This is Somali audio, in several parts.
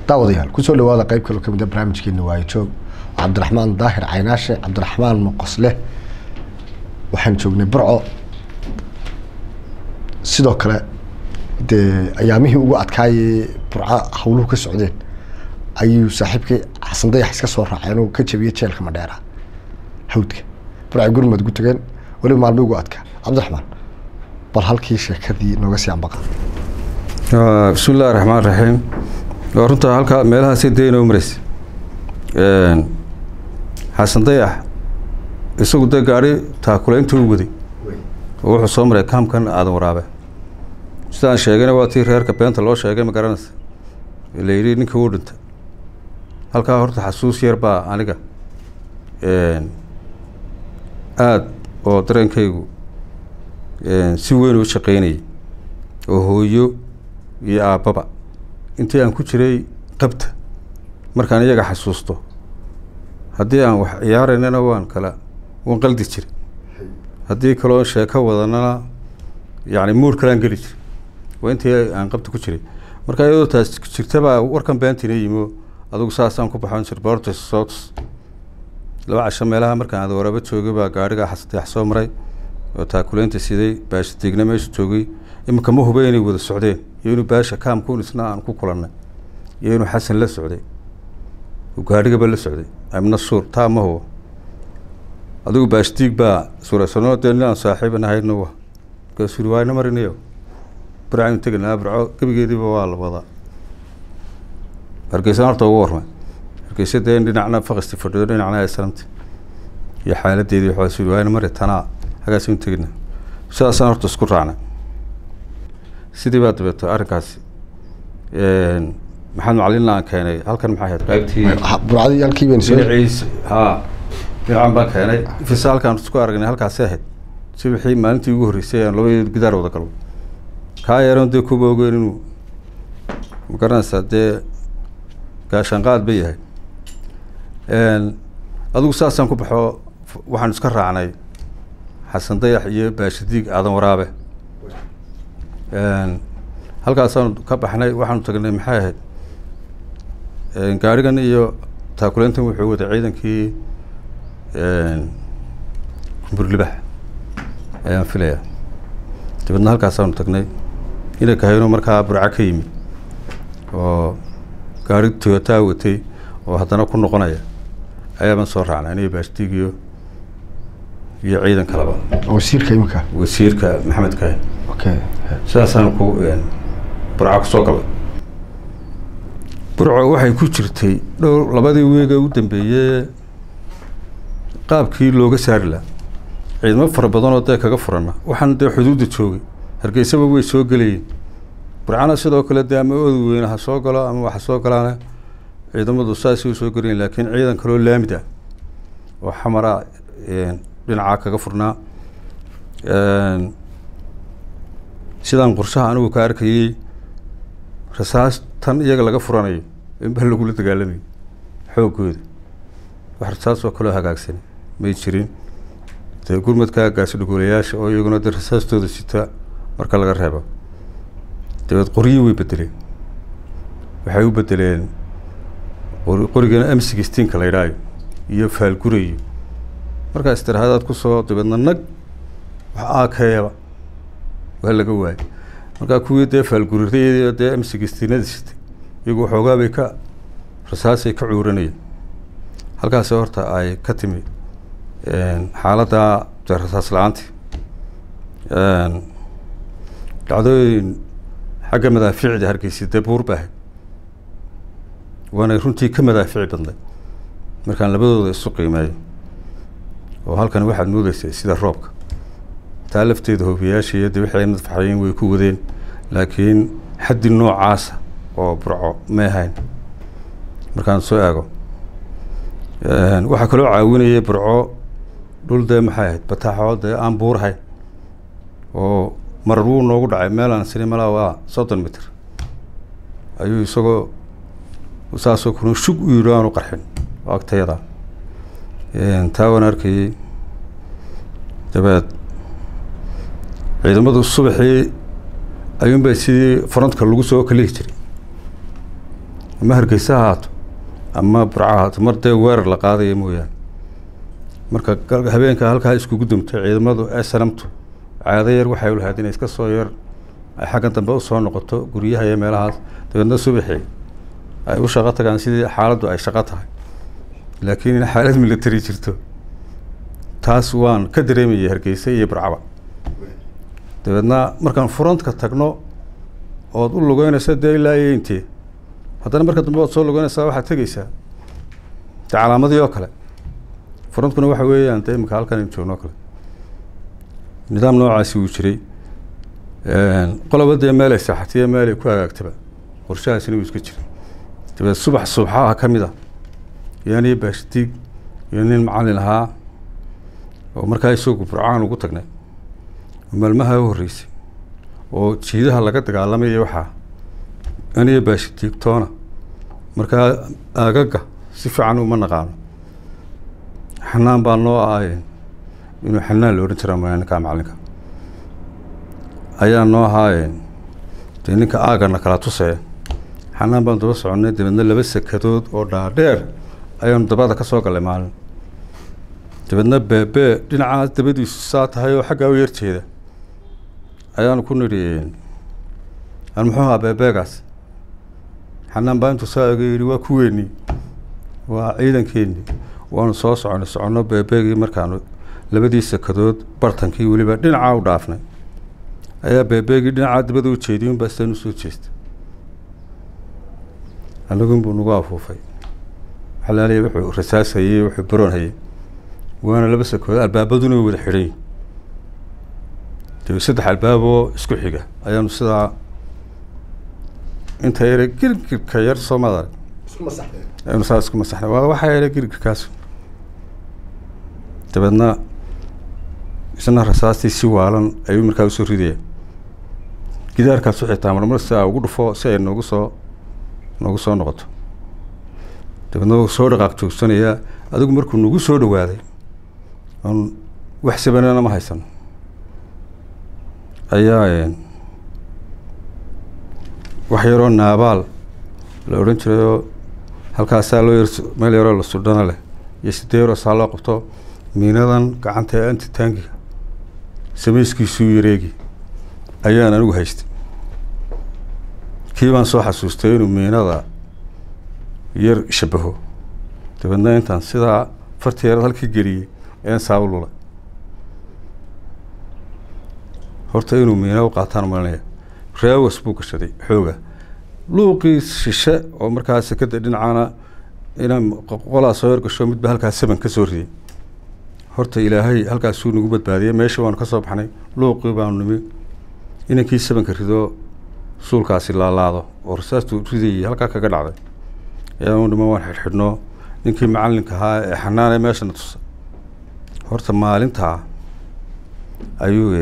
daawadayaal kusoo dhawaada qeyb kaloo kamid a barnaamijkeena waayo joog cabdiraxmaan daahir caynaashe cabdiraxmaan muqosleh waxaan joognay burco sidoo kale dee ayaamihii ugu adkaayay burco hawluhu ka socdeen ayuu saaxiibkii xasan dayax iska soo raacay inuu ka jabiyey jeelka madheera hawdka burca gurmad gu tageen weliba maalmi ugu adkaa cabdiraxmaan bal halkii sheekadii nooga sii ambaqa bismi illahi raxmaan raxiim waa runtaa halkaa meelahaasi dee inoo mareysa xasan dayax isagu dee gaari taakulaynta u waday oo wuxuu soo maray kaamkan aadan waraabe sidaan sheegayna waa tii reerka beenta loo sheegay ma garanaysa la yidhi ninka uu dhinta halkaa horta xasuus yar baa aniga aada oo dareenkaygu si weyn u shaqeynayay oo hooyo iyo aabbaba intii aan ku jiray qabta markaan iyaga xasuusto haddii aan wax ciyaaraynana waan kala waan qaldi jiray haddii kaloo sheeko wadanana yacni muur kalaan geli jiray waa intii aan qabta ku jiray marka iyadoo taas jirtabaa warkan beentina yimo adugu saasaan ku baxon jir bortes sots laba casho meelaha markaan aada waraabo joogay baa gaariga xasadeex soo maray oo taakuleynta siday baasha deegna meesha joogay iminka ma huba inay wada socdeen iyo inuu baasha kaamkuun isna aan ku kulannay iyo inuu xasan la socday gaarigaba la socday amna suur taa ma hubo adigu baashdiig baa suurasano dee nin aan saaxiiban ahayno wa markaasuu yiri waayna marinayo burcaynu teganaa burco gebigeediiba waa la wadaa hargeysana horta ugu warmay hargeysa dee dhinacna fakasti fadhiyo dhinacna aysalamti iyo xaaladeedii waxaa yiri waayna mari tanaa hagaasaynu tegina sidaasaan horta isku raacnay sidii baa dabeeto arrinkaasi maxamed macalin aan keenay halkan maxay ahayd qaybtii burcadii halkii baynu soo dhinaciis ha dhinacan baan keenay ifisa halkaan isku aragnay halkaasi ahayd si wixii maalintii ugu horreysay aan labadii gidaar wada galno kaa yaran dee kuba ogeyn inuu ma garanaysaa dee gaashaanqaad ba yahay adigu saasaan ku baxo waxaan iska raacnay xasan dayax iyo baashadiig aadan waraabe halkaasaanu ka baxnay waxaanu tagnay maxay ahayd gaarigan iyo taakuleyntan wuxuu waday ciidankii kumburlibax ayaan filayaa dabeedna halkaasaanu tagnay ina kahayno markaa burca ka yimid oo gaari toyotaa watay oo haddana ku noqonaya ayaabaan soo raacnay aniyo baashdiig iyo iyo ciidan kaleba wasiirka iminka wasiirka maxamed kahe okay sidaasaan ku burca kusoo galay burco waxay ku jirtay dhowr labadii weega u dambeeyey qaabkii looga saari laha ciidamo fara badanoo dee kaga furana waxaan dee xuduudda joogay hargeysaba way soo gelayeen burcana sidoo kale dee ama ood weyne ha soo galo ama waxa soo galaana ciidamadu saasay usoo gelayen laakiin ciidan kaloo laamid ah oo xamara dhinacaa kaga furnaa sidaan qorshaha anigu ka arkayey rasaas tan iyaga laga furanayo inba lagula dagaalamayo xooggooda wax rasaas oo kaloo hagaagsan may jirin dee gurmadka gaasi dhugoolayaasha oo iyaguna dee rasaastooda sita marka laga reebo dabeed qoryii way bedeleen waxay u bedeleen qorigana m sixteenka la yidhaayo iyo faalgurayo markaas tiraahadaad kusoo dabeedna nag wax aakeeba waa laga waayay markaa kuwii dee faalguriradii dee m sixteenada sitay iyagu waxoogaa bay ka rasaasay ka cuuranayeen halkaasi horta ay ka timi xaaladda dee rasaas la-aanti dhacdooyin xagga madaaficda hargeysa dee buur ba ahayd waanay runtii ka madaafici badnay markaan labadooda isu qiimeeyo oo halkan waxaad moodeysay sida roobka taa lafteeda hoobiyayaasha iyo dee wixii ay madfaxayeen way ku wadeen laakiin xaddi noocaasa oo burco may ahayn markaan soo eego waxaa kaloo caawinayay burco dhul dee maxay ahayd bataaxoo dee aan buurahayn oo marar wuu noogu dhacay meelaan sini malaa waa soddon mitr ayuu isagoo saasoo kuna shug u yidhi aanu qarxin oo agtayada taa waan arkayey dabeed ciidamadu subaxii ayuunbay sidii frontka lagu soo kalihi jiray ama hargeysa ha haato ama burca ha haato mar dee weerar la qaadaya mooyaane marka gal- habeenka halkaa iskugu dumtay ciidamadu ee sanamtu caado yar waxay u lahayd inay iska soo yar ay xaggan dambe usoo noqoto guryaha iyo meelahaas dabeedna subaxii ay u shaqo tagaan sidii xaaladdu ay shaqo tahay laakiin in xaalad military jirto taas waan ka dareemayay hargeysa iyo burcaba dabeedna markaan frontka tagno ood u lugeynaysa dee ilaa iyo intee haddana marka dambe ood soo lugeynaysaa waxaad tegeysaa de calaamadii oo kale frontkuna waxa weeyaan dee imika halkan aynu joogno oo kale nidaam noocaasi wuu jiray qoloba dee meel ay saaxatiyo meel ay ku hagaagtaba qorshahaasina wuu iska jiray dabeed subax subaxaha ka mid a iyo aniyo baashdiig iyo nin macallin ahaa oo markaa isagu burcaan ugu tagnay oo maalmaha u horreysay oo jiidaha laga dagaalamaya waxaa aniyo baashdiig toona markaa aagaga si fiican uma naqaano xanaan baa noo ahaayeen inuu xanaan la odhan jiraa maya ninkaa macallinka ayaa noo ahaayeen dee ninka aagana kala tusaya xanaan baan daba soconnay dabeedna laba sekadood oo dhaadheer ayaanu dabada ka soo gallay maalin dabeedna beebee dhinacaas dabadiisu saa tahay oo xaggaa u yarjeeda ayaanu ku nidhi an muxuu ahaa beebeegaas xanaan baa intuu saa ega yidhi waa kuweennii waa ciidankeennii waanu soo soconay soconno beebeegii markaanu labadii sekadood bartankii weliba dhinacaa u dhaafnay ayaa beebeegii dhinacaa dabada u jeediyay unbaa sidaan usoo jeestay annagun buu nagu afuufay xalaaliya wuxuu rasaas hayey wuxuu baroon hayey waana laba sekood albaabaduna way wada xidhan yihin dee saddex albaaboo isku xiga ayaanu sidaa inta yare girgirka yar soo maad arag aynu saa isku masaxnay waa waxaa yare girgirkaas dabeedna isna rasaastii si waalan ayuu markaa usoo ridaya gidaarkaasu xitaa marmar si aa ugu dhufo si ay noogu soo noogu soo noqoto dabeedna wuu soo dhaqaaq joogsanayaa adigu markuu nagu soo dhawaaday oon wax sabanana ma haysan ayaa wax yaroo naabaal la odhan jirayoo halkaasaa loo yar meel yaroo la sudhana leh iyo sidee yaroo saa loo qabto miinadan gacanta ee anti taangiga samayskiisuu yareegi ayaan anigu haystay kii baan soo xasuustay inuu miinada yar shabaho dabeedna intaan sidaa farti yarad halka geliyey ayaan saa u lulay horta inuu miina u qaataan malinaya raawas buu gashaday xooga luuqii shishe oo markaa sekada dhinacana inaan qolaa soo yargasho midba halkaa saban ka soo riday horta ilaahay halkaasuu nagu badbaadiyey meesha waanu ka soo baxnay luuqii baanu nimi inankii sabanka rido suulkaasi laalaado oo rasaastuu ridayay halkaa kaga dhacday ayaanu dhima waan xidhxidhno ninkii macallinka ahaa ee xanaanee meeshana tusa horta maalintaa ayuu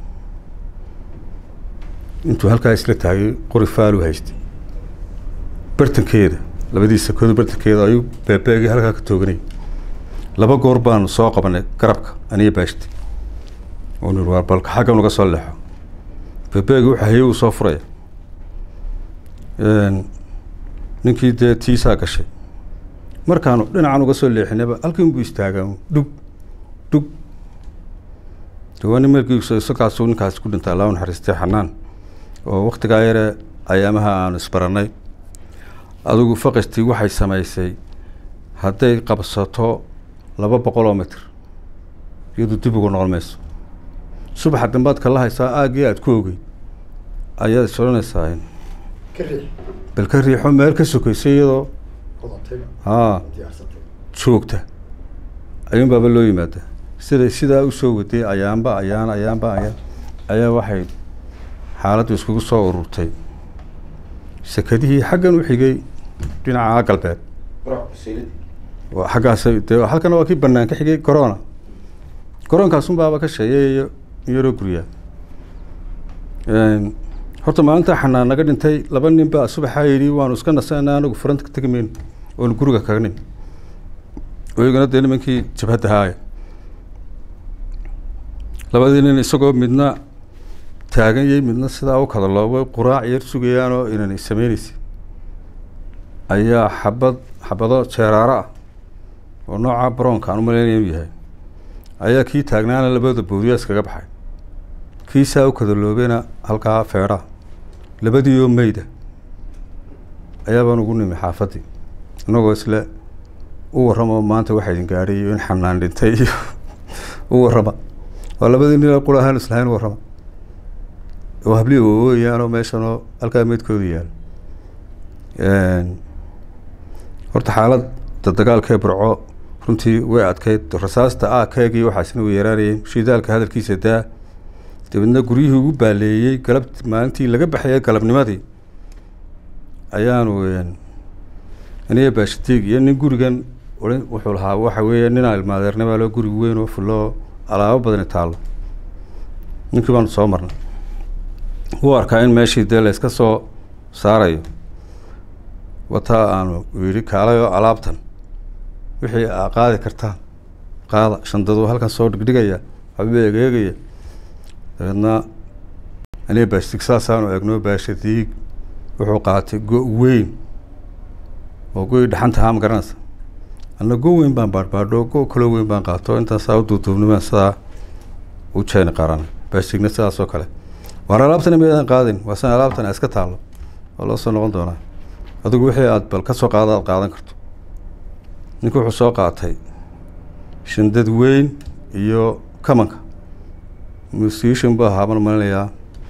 intuu halkaa isla taagay qori faalu haystay bartankeeda labadii sakodu bartankeeda ayuu beebeegii halkaa ka tooganay laba goor baanu soo qabanay garabka aniyo baashti oo nir waa balka xaggan uga soo leexo beebeegii wuxuu hayey uu soo furaya ninkii dee tiisaa gashay markaanu dhinacan uga soo leexinayba halkan buu istaagaa dhug dhug de waa nin markiisu isagaasuu ninkaasi ku dhintay allah u naxariistay xanaan oo waktigaa yare ayaamaha aanu isbarannay adigu faqistii waxay samaysay hadday qabsato laba boqol oo mitr iyadu dib ugu noqon mayso subaxa dambaad kala haysaa aaggii aada ku ogeyd ayaad is odhanaysaa bal ka riixo meel ka sokaysa iyadoo haa joogta ayuun baaba loo yimaadaa siday sidaa usoo waday ayaanba ayaan ayaanba ayaan ayaa waxay xaaladdu iskugu soo ururtay sekadihii xaggan u xigay dhinaca galbeed xaggaas de halkana waa kii banaan ka xigay corona coronkaasun baaba ka sheeyayo yaroo guryaa horta maalintaa xanaan naga dhintay laba nin baa subaxaa yidhi waanu iska nasana anagu furanta ka tegi mayno oonu guriga kaga nin iyagana dee nimankii jabhadda haaya labadii nin isagoo midna taagan yay midna sidaa u kadalo way quraac yar sugayaan oo inanay sameyneysay ayaa xabad xabado jeeraaro ah oo nooca broonka aan u malaynaya inuu yahay ayaa kii taagnaana labada boodiya iskaga baxay kiisaa u kadaloobeyna halkaa feedha labadii oo meyda ayaabaan ugu nimi xaafaddii innagoo isle u warramo maanta waxaa idin gaadhay iyo in xanaan dhintay iyo u warrama waa labadii nin qura ahaan islahayn u warrama oo hablii ooyaanoo meeshanoo halkaa meydkooda yaal horta xaaladda dagaalkee burco runtii way adkeyd rasaasta a keegii waxaasina way yaraanayeen shidaalka hadalkiisa daa dabeedna guryihii ugu baaleeyey galab maalintii laga baxayay galabnimadii ayaanu aniga baashitiig iyo nin gurigan ohan wuxuu lahaa waxa weeye ninaa ilmaadeernibaa loo guri weyn oo fulloo alaabo badani taallo ninkii baanu soo marnay wuu arkaa in meeshii dee la iska soo saarayo wataa aanu yidhi kaalayoo alaabtan wixii aa qaadi kartaan qaada shandadu halkan soo dhigdhigaya waxba egeegaya dabeedna aniga baashitiig saasaanu eegno baashitiig wuxuu qaatay go- weyn oo go-i dhaxanta haa ma garanaysa anna go weyn baan baadhbaadho go kaloo weyn baan qaato intaasaa u duuduubnimaan sidaa u jeeni qaran baashitiigna sidaas oo kale waan alaabtana miyadan qaadin waa san alaabtan iska taallo waa loo soo noqon doonaa adigu wixii aad bal ka soo qaado aad qaadan karto ninku wuxuu soo qaatay shindad weyn iyo kamanka musician bu ahaa baan malinayaa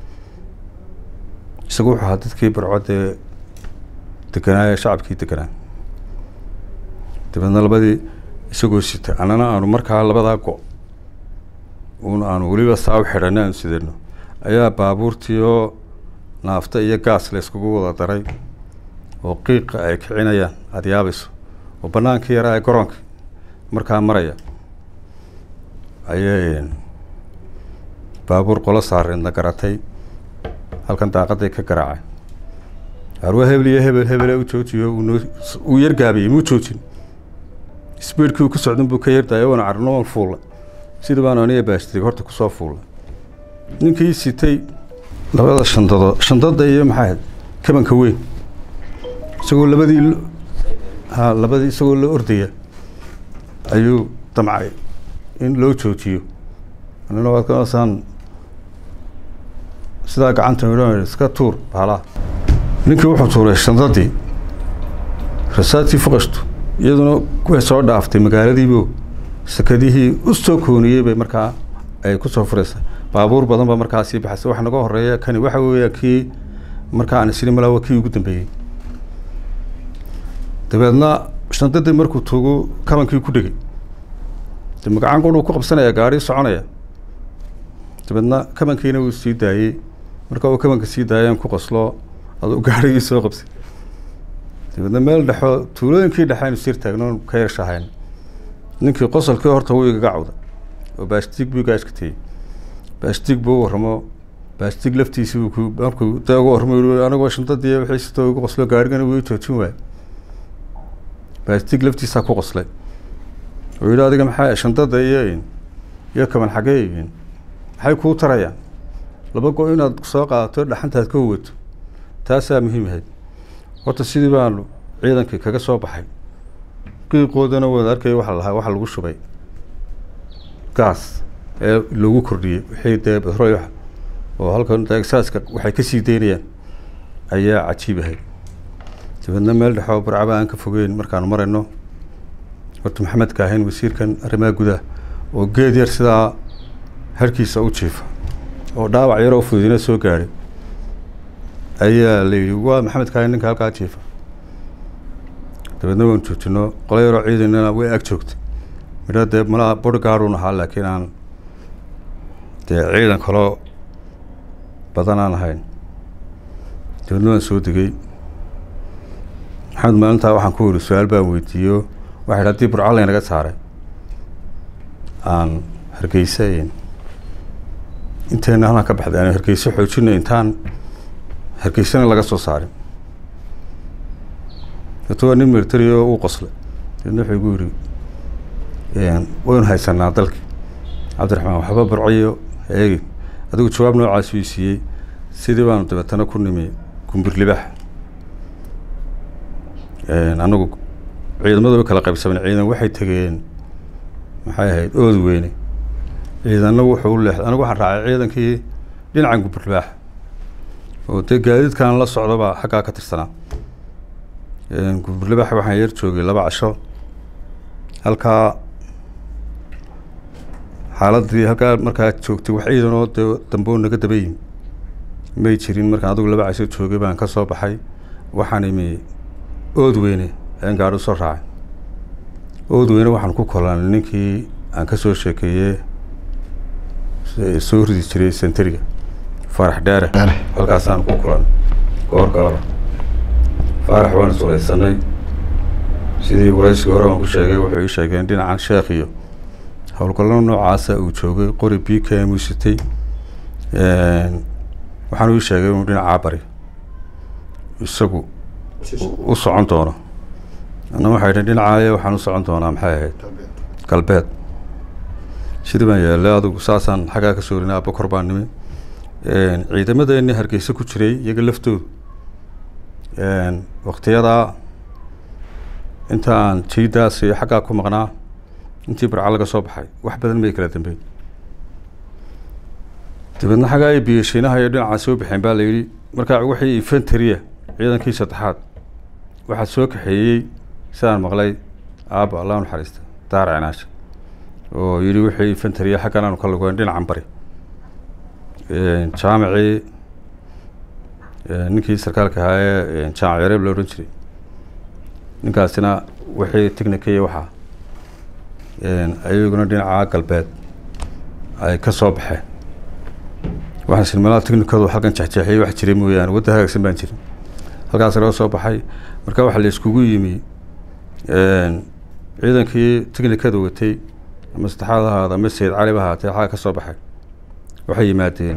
isagu wuxuu ahaa dadkii barcodee deganaaye shacabkii deganaa dabeedna labadii isagoo sita annana aanu markaa labadaa go- un aanu weliba saa u xidhanna aanu sidano ayaa baabuurtii oo naafta iyo gaas la iskugu wada daray oo qiiqa ay kicinayaan aada yaabayso oo bannaankii yaraa ee garoonka markaa maraya ayay baabuur qolo saareedna garatay halkan daaqaday ka garaacay harwa hebel iyo hebel hebele u joojiyo uunoo uu yargaabiyey muu joojin sbiidkii uu ku socdan buu ka yardaaya wana carno waan fuulla sida baanu aniga baashtirig horta kusoo fuulla ninkii sitay labada shandadood shandada iyo maxaa ahayd kabanka weyn isagoo labadii ha labadii isagoo la ordaya ayuu damcay in loo joojiyo anina waad kaasaan sidaa gacanta idhan iska tuur baalaha ninkii wuxuu tuuray shandadii rasaadkii fuqashtu iyaduna way soo dhaaftay magaaladiibo sakadihii u soo kooniyey bay markaa ay kusoo furaysa baabuur badan ba markaa sii baxaysa waxa naga horeeya kani waxa weeya kii markaa aan isli malaa waa kii ugu dambeeyey dabeedna shandadii markuu tuugu kabankii ku dhegay de magacan qudhuu ku qabsanaya gaari soconaya dabeedna kabankiina wuu sii daayey marka uu kabanka sii daayeen ku qoslo aduu gaarigii soo qabsay dabeedna meel dhexo tuulooyinkii dhexe aynu sir taagno ka yershahayn ninkii qosolkii horta wuu igaga cawda oo baashtiig buu iga ashkatiyey baashtiig buu u warramo baashtiig laftiisi buu ku markuu dee uga warramo yii anigoo shantadii wixii sitoo igu qoslo gaarigana wuu i joojin waayey baashtiig laftiisaa ku qoslay oo yidhi adiga maxaa shandada iyo iyo kaban xagee yihiin maxay kuu tarayaan laba go inaad soo qaadato dhaxantaad ka huwato taasaa muhiim ahayd horta sidii baanu ciidankii kaga soo baxay qiiqoodana wada arkaya waxa lahaa waxa lagu shubay gaas ee lagu kordhiyey wixii dee betrol oo halkan exaaska waxay kasii daynayaan ayaa cajiib ahayd dabeedna meel dhexoo barcaba aan ka fogeyn markaanu marayno horta maxamed kaahin wasiirkan arrimaha gudaha oo geed yar sidaa harkiisa u jiifa oo dhaawac yaroo fududina soo gaadhay ayaa la yidhi waa maxamed kaahin ninka halkaa jiifa dabeedna waanu joojino qolo yaroo ciidanana way ag joogtay midho dee malaha bodyguardun ahaa laakiin aan dee ciidan kaloo badan aan ahayn dabeedna waan soo degay maxamed maalintaa waxaan ku yidhi su-aal baan weydiiyo waxa yidhi haddii burco laynaga saaray aan hargeysa inteena halkan ka baxday aan hargeyso xoojino intaan hargeysana laga soo saarin dabeeto waa nin military oo uu qoslay dabeedna wuxuu igu yidhi waynu haysanaa dalkii cabdiraxmaan waxba barcoyo eegi adigu jawaab noocaas uu siiyey sidii baanu dabeetana ku nimi gumbir libax anagu ciidamadu way kala qaybsamen ciidan waxay tegeen maxay ahayd ood weyne ciidanna wuxuu u leexday anigu waxaan raacay ciidankii dhinacan guburbaax oo dee gaadiidkan la socdaba xaggaa ka tirsanaa guburbaax waxaan yar joogay laba casho halkaa xaaladii halkaa markaa joogtay wax ciidanoo dee damboo naga daba yimi may jirin markaan adigu laba casho joogay baan ka soo baxay waxaan imi ood weyne ayaan gaadhi usoo raacay ood weyne waxaan ku kolanay ninkii aan ka soo sheekeeyey soo ridi jiray sentariga faarax dheere Dheere. halkaasaan ku kulanay goor galaba faarax waan isuraysanay sidii waraysigii hore aan ku sheegay wuxuu ii sheegeen dhinacan sheekh iyo howlgallada noocaasa uu joogay qori b k m uu sitay waxaan ii sheegay inuu dhinacaa bari isagu u socon doono ana waxay dhi dhinacaaye waxaan u socon doonaa maxay ahayd galbeed sidii baan yeelay adigu saasaan xaggaa ka soo rinay abakor baan nimi ciidamadeeni hargeysa ku jiray iyaga laftoodu waktiyadaa inta aan jiidaas iyo xaggaa ku maqnaa intii barca laga soo baxay wax badan may kala dambeyn dabeedna xaggaa ay biyashiinaha iyo dhinacaa soo baxeen baa la yidhi markaa wixii infantariya ciidankii saddexaad waxaa soo kaxeeyey sidaan maqlay aabba allah u naxariista daar cinaasha oo yidhi wixii infantariya xaggan aanu ka lugoyn dhinacan bari jaamacii ninkii sarkaalka ahaa ee jaamac yareeb la odhan jiray ninkaasina wixii technicaiyo waxaa ayaguna dhinaca galbeed ay ka soo baxeen waxaan silmalada technicadu halkan jexjeexiyay wax jiray mooyaane wadda hagaagsan baan jirin halkaas laga soo baxay marka waxaa la iskugu yimi ciidankii technicada watay ama saddexaad ahaada ama sayid cali ba ahaatee xagga ka soo baxay waxay yimaadeen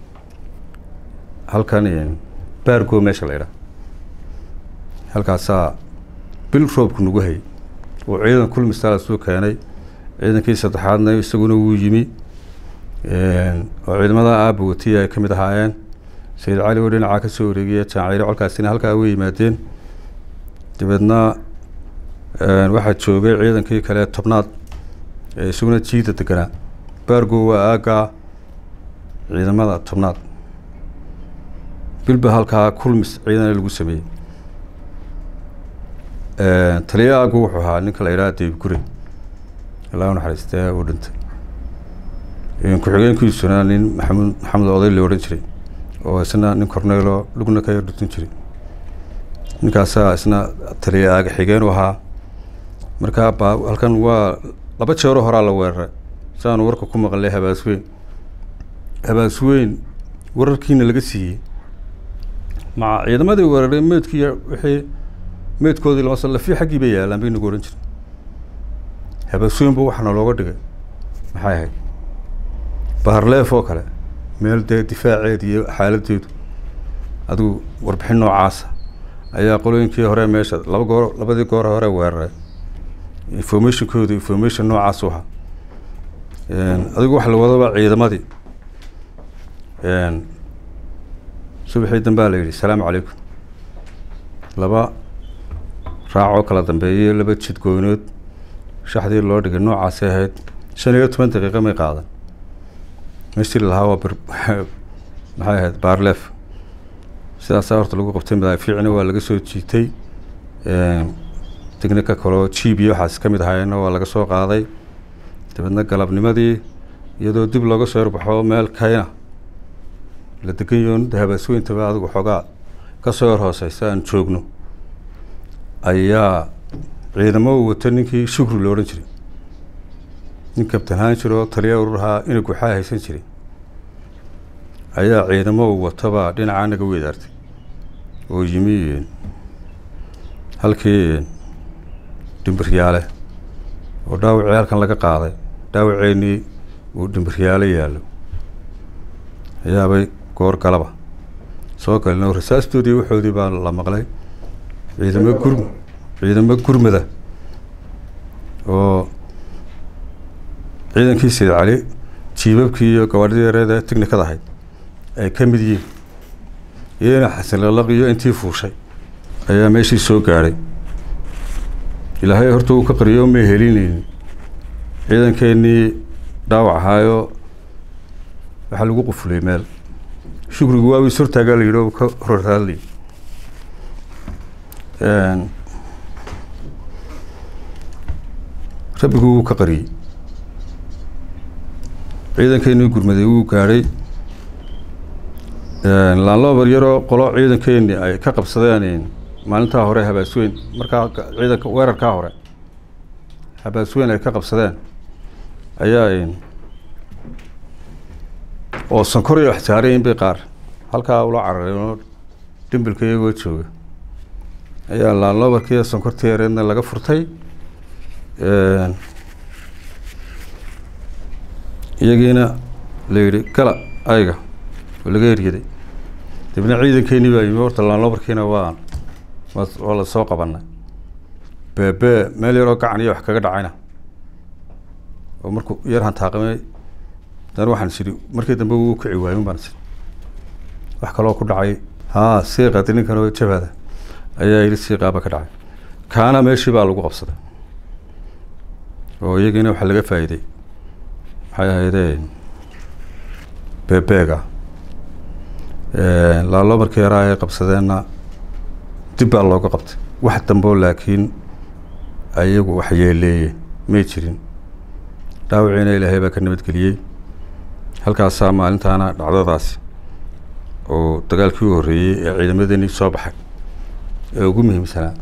halkan baargo meesha la idhaha halkaasaa bil roobku nagu hayay oo ciidan kulmistaala soo keenay ciidankii saddexaadna isaguna wuu yimi oo ciidamada aaba watiya ay ka mid ahaayeen sayid cali oo dhinacaa ka soo wareegaya jaacire colkaasina halkaa way yimaadeen dabeedna waxaa joogay ciidankii kale tobnaad ee isaguna jiida deganaa baargo waa aaggaa ciidamada tobnaad bilba halkaa kulmis ciidana lagu sameeyey taliya aagu wuxuu ahaa ninka la yidhaha deyb gure ilaa u naxariistee uu dhintay ku-xigeenkiisuna nin maxamud maxamed oday la odhan jiray oo isna nin cornelo lugna ka yar dhutin jiray ninkaasaa isna taliya aaga xigeen u ahaa markaa ba halkan waa laba jeero horaa la weeraray si aanu warka ku maqlay habaasweyn habaasweyn wararkiina laga siiyey maca ciidamadii weeraray meydkii wixii meydkoodii lama lafi xaggii bay yaalaan bay nagu odhan jiray habaasweyn bu waxaana looga dhigay maxay ahayd baharleef oo kale meel dee difaaceed iyo xaaladeedu adigu warbixin noocaasa ayaa qolooyinkii hore meesha laba goor labadii goor hore weeraray informationkooda information noocaas u ahaa adigu waxa la wadaba ciidamadii subaxii dambaa la yidhi salaamu calaykum laba raacoo kala dambeeyay laba jid gooynood shaxdii loo dhigay noocaasay ahayd shan iyo toban daqiiqa may qaadan meeshii lahaa waa bir maxay ahayd baarlef sidaasaa horta lagu qabtay madaafiicna waa laga soo jiitay technica kaloo jiib iyo waxaas ka mid ahaayeenna waa laga soo qaaday dabeedna galabnimadii iyadoo dib looga soo yarbaxo meel kayna la degan yoon habaasweyntaba adigu xoogaa ka soo yar hooseysa aan joogno ayaa ciidamo uu wato ninkii shukri lo odhan jiray nin kabtan haan jiroo taliya ururahaa inay guxaa haysan jiray ayaa ciidamo uu watobaa dhinacaa naga weedaartay oo yimi halkii dhimbiryaale oo dhaawacii halkan laga qaaday dhaawaceenii uu dhimbiryaale yaallo ayaabay goor galaba soo galin oo rasaastoodii waxoodii baa la maqlay ciidamo gur ciidamo gurmada oo ciidankii sayid cali jiibabkii iyo gabaadhidii yareeda technikada ahayd ay ka mid yihiin iyana xasan lalaq iyo intii fuushay ayaa meeshii soo gaadhay ilaahay horta uu ka qariyo may helinaynin ciidankeenii dhaawac ahaayo waxaa lagu qufulay meel shukrigu waa is hortaagaa la yidhi oo ka horraadlay rabbigu wuu ka qariyey ciidankeenii gurmaday wuu gaadhay laanloobar yaroo qolo ciidankeenii ay ka qabsadeen maalintaa hore habaasweyn markaa ciidanka weerarkaa hore habaasweyn ay ka qabsadeen ayaa oo sankor iyo wax saarayin bay qaar halkaa ula cararay oo dhimbilka iyagoo jooga ayaa laanloobarkiiyo sonkortii yareedna laga furtay iyagiina la yidhi gala ayga oo laga eryaday dabna ciidankeenii baa yimi horta laanloobarkiina waa waa la soo qabanay beebe meel yaroo gacan iyo wax kaga dhacayna oo markuu yar hantaaqamay dan waxaan sidhi markii dambe wuu kici waayin baan sidhi wax kaloo ku dhacay haa siiqadi ninkan oo jabaada ayaa yidhi siiqaaba ka dhacay kaana meeshii baa lagu qabsaday oo iyagiina waxaa laga faa'iiday maxay ahaydee bebeega laalo markii yaraa ay qabsadeenna dib baa looga qabtay wax damboo laakiin ayagu wax yeeleeye may jirin dhaawiciina ilaahay baa ka nabadgeliyey halkaasaa maalintaana dhacdadaasi oo dagaalkii u horreeyey ee ciidamadeenii soo baxay ee ugu muhiimsanaa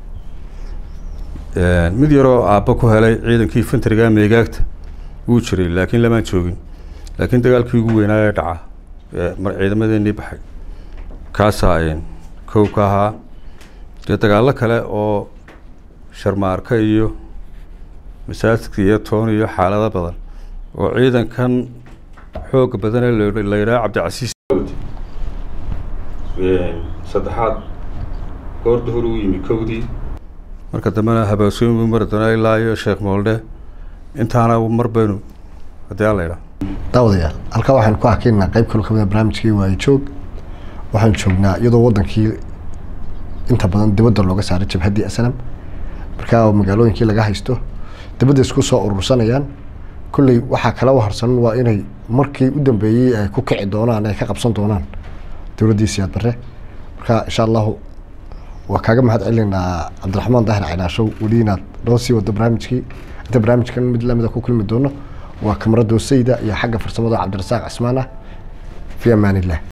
mid yaroo aabba ku helay ciidankii infantariga meegaagta wuu jiray laakiin lamaan joogin laakiin dagaalkii ugu weynaa ee dhaca mar ciidamadeenii baxay kaasaa kow ka ahaa dee dagaallo kale oo sharmaarka iyo masaajidka iyo toon iyo xaalado badan oo ciidankan xooga badanee la yidhaha cabdicasiis saddexaad goor duhur uu yimi kowdii marka dambena habaasooyin buu mari doonaa ilaa iyo sheekh mooldhe intaana mar baynu haddii alla idhaa daawadayaal halkaa waxaynu ku hakeynaa qeyb kaloo kamida barnaamijkii waayo joog waxaan joognaa iyadoo wadankii inta badan dibadda looga saaray jabhaddii aslam markaa magaalooyinkii laga haysto dibadda isku soo urursanayaan kolley waxaa kala waharsan waa inay markii u dambeeyey ay ku kici doonaan ay ka qabsan doonaan dowladdii siyaad barre marka insha allahu waa kaaga mahad celinaynaa cabdiraxmaan daahir caynaashow weli inaad noo sii wado barnaamijkii inta barnaamijkan mid lamida ku kulmi doono waa kamarada sayda iyo xagga farsamada cabdirasaaq cismaan ah fi amaan illah